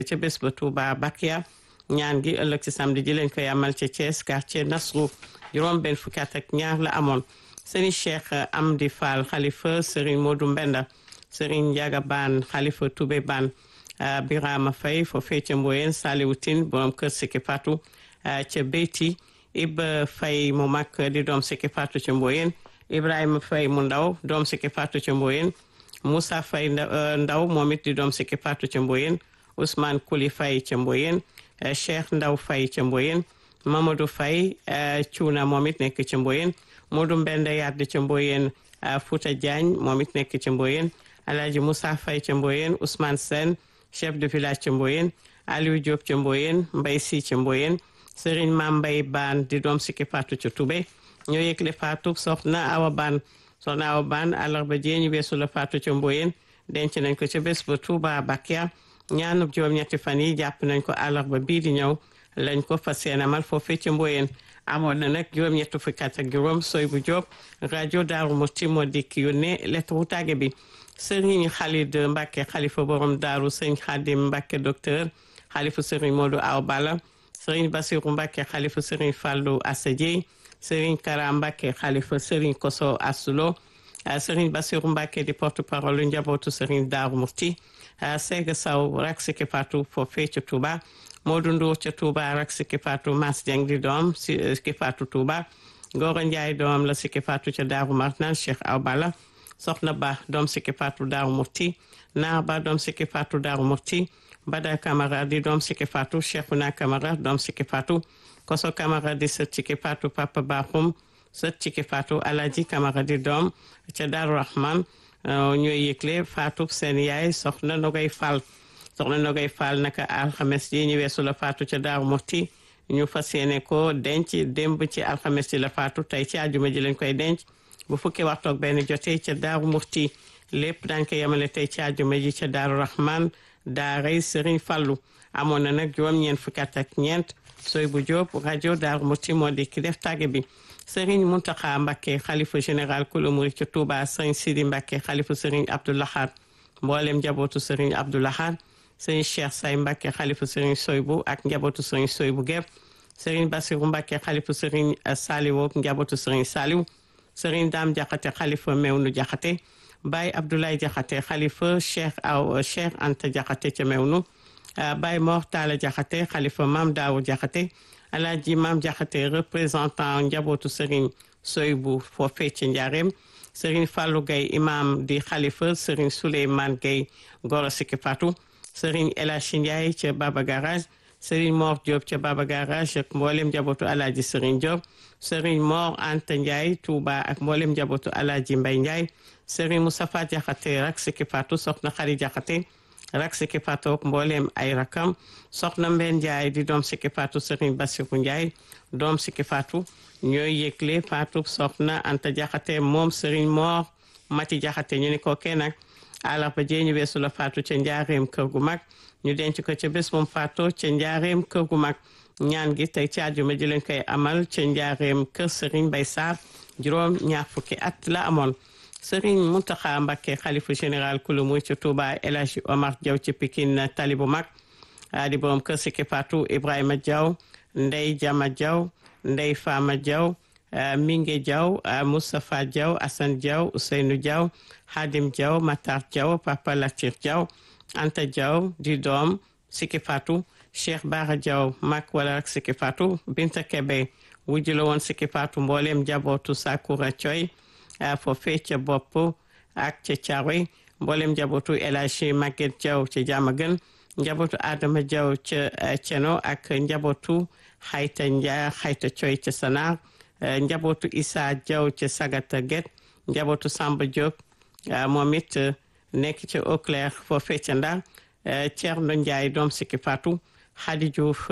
ca bés ba Touba Bakia ñaan gi ëllëg ci samedi ji lañ koy amal ca Thiès quartier Nasrou juróom benn fukki at ak ñaar la amoon Serigne Cheikh Amdi Fall xalifa Serigne Modou Mbenda Serigne Ndiaga Ban xalifa Toubé Ban Birama Faye foofee ca Mboyen Saliou Tine borom kër Siki Fatou ca Beyti Iba Faye mu mag di doom Siki Fatou ca Mboyen Ibrahima Faye mu ndaw doom Siki Fatou ca Mboyen Moussa Faye ndaw moom it di doom Siki Fatou ca Mboyen Ousmane Kouli Faye ca Mboyen Cheikh Ndaw Faye ca Mboyen Mamadou Faye Cuuna moom it nekk ca Mboyen Modou Mbende Yaddi ca Mboyen Fouta Diagne moom it nekk ca Mboyen Alhaji Moussa Faye ca Mboyen Ousmane Sène chef de village ca Mboyen Aliou Diop ca Mboyen Mbay Si ca Mboyen Serigne Mam Mbay Baan di doom Siki Fatou ca Toubé ñoo yëgle Fatou soxna Awa Baan soxna Awa Baan àllarba jee ñu weesu la Fatou ca Mboyen denc nañ ko ca bés ba Touba Bakia ñaanub juróom-ñetti fan yi jàpp nañ ko àllarba bii di ñëw lañ ko fas yéene amal foofee ca Mboyen amoon na nag juróom-ñetti fukki at ak juróom soy bu Diop rajo Daaru Musti moo dikk yónnee lettre wu tàgge bi Serigne Khalid Mbacke xalifa borom daaru sëñ Khadim Mbacke docteur xalifa Serigne Modou Aw Bala Serigne Bassirou Mbacke xalifa Serigne Fallou Assadie Serigne Kara Mbacke xalifa Serigne Koso Asulo Serigne Bassirou Mbacke di porte parole njabootu Serigne Daaru Musti Sega Saw rak Siki Fatou foofee ca Touba Modou Ndour ca Touba rak Siki Fatou Mas Dieng di doom Siki Fatou Touba Gora Ndiaye doom la Siki Fatou ca Daaru Marnaan Cheikh Aw Bala soxna ba doom Siki Fatou Daaru Murti naar ba doom Siki Fatou Daaru Murti Bada Camara di doom Siki Fatou Cheikhouna Camara doom Siki Fatou Koso Camara di sët Siki Fatou Papa Bakhoum sët Siki Fatou Alaji Camara di doom ca Daaru Rahman ñooy yëgle Fatou seen yaay soxna Nogay Fall soxna Nogay Fall naka alxames ji ñu weesu la Fatou ca Daaru Murti ñu fas yéene ko denc démb ci alxames ji la Fatou tey ci àjjuma ji lañ koy denc bu fukki waxtu ak benn jotee ca daaru murti lépp daañ ko yemale tey ci àjjuma ji ca daaru rahman daaray sëriñ fallu amoon na nag juróom-ñeent fukki at ak ñeent soy bu jóob rajo daaru murti moo di ki def tàgge bi sëriñ muntaxa mbakke xalifa général kulu murid ca touba sëriñ sidi mbakke xalifa sëriñ abdoulahad mboolem njabootu sëriñ abdoulahad sëriñ cheikh say mbakke xalifa sëriñ soybu ak njabootu sëriñ soybu gépp sëriñ basiru mbakke xalifa sëriñ saliwu ak njabootu sëriñ saliw sëriñ daam jaxate xalifa mewnu jaxate baay abdoulaye jaxate xalifa cheikh aw cheikh anta jaxate ca mewnu baay mor taala jaxate xalifa maam daawu jaxate alaaji maam jaxate représentant njabootu sëriñ soybu foofee ca njaareem sëriñ fàllu gay imam di xalifa sëriñ souleyman gay goro Siki Fatou sëriñ elachi ndiaye ca baba garage sëriñ mor diop ca baba garage ak mboolem njabootu alaaji sëriñ diop sëriñ Mor Anta Ndiaye Touba ak mboolem njabootu Alaaji Mbay Ndiaye sëriñ Moustapha Jaxate rak Siki Fatou soxna Xari Jaxate rak Siki Fatou ak mboolem ay rakam soxna Mbeen Ndiaye di doom Siki Fatou sëriñ Bassirou Ndiaye doom Siki Fatou ñooy yëgle Fatou soxna Anta Jaxate moom sëriñ Mor Mati Jaxate ñu ni ko kenn nag àllarba jee ñu weesu la Fatou ca njaareem kër gu mag ñu denc ko ca bés moom Fatou ca njaareem kër gu mag ñaan gi tey ci àjjuma ji lañ koy amal ca njaareem kër Serigne Bay Sarr juróom ñaar fukki at la amoon Serigne Mountakha Mbacké xalifa général kulu muy ca Touba El Hadji Omar Diaw ci Pikine tali bu mag di borom kër Siki Fatou Ibrahima Diaw Ndey Jama Diaw Ndey Fama Diaw Minge Diaw Moustapha Diaw Assane Diaw Ousseynou Diaw Hadim Diaw Matar Diaw Papa Latir Diaw Anta Diaw di doom Siki Fatou Cheikh Bara Diaw mag wala rek Siki Fatou Binta Kebe wujju la woon Siki Fatou mbooleem njabootu Sakura Coy foofee ca bopp ak ca Caaroy mbooleem njabootu El Hadji Maguette Diaw ca Diamaguène njabootu Adama Diaw ca Ceno ak njabootu Xayta Ndia Xayta Coy ca Sanar njabootu Issa Diaw ca Sagata Guet njabootu Samba Diop moom it nekk ca Eau Claire foofee ca Ndar Thierno Ndiaye doom Siki Fatou Khady Diouf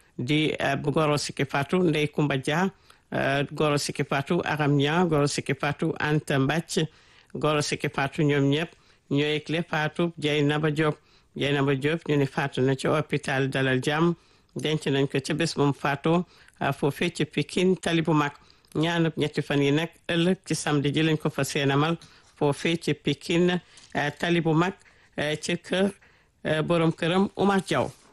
di goro Siki Fatou Ndey Kumba Dia goro Siki Fatou Aram Nia goro Siki Fatou Anta Mbacc goro Siki Fatou ñoom ñëpp ñoo yëgle Fatou Dieynaba Diop Dieynaba Diop ñu ne Fatou na ci hôpital Dalal Jàmm denc nañ ko ca bés moom Fatou foofee ci Pikine tali bu mag ñaanub ñetti fan yi nag ëllëg ci samedi ji lañ ko fa seenamal foofee ci Pikine tali bu mag ci kër borom këram Oumar Diaw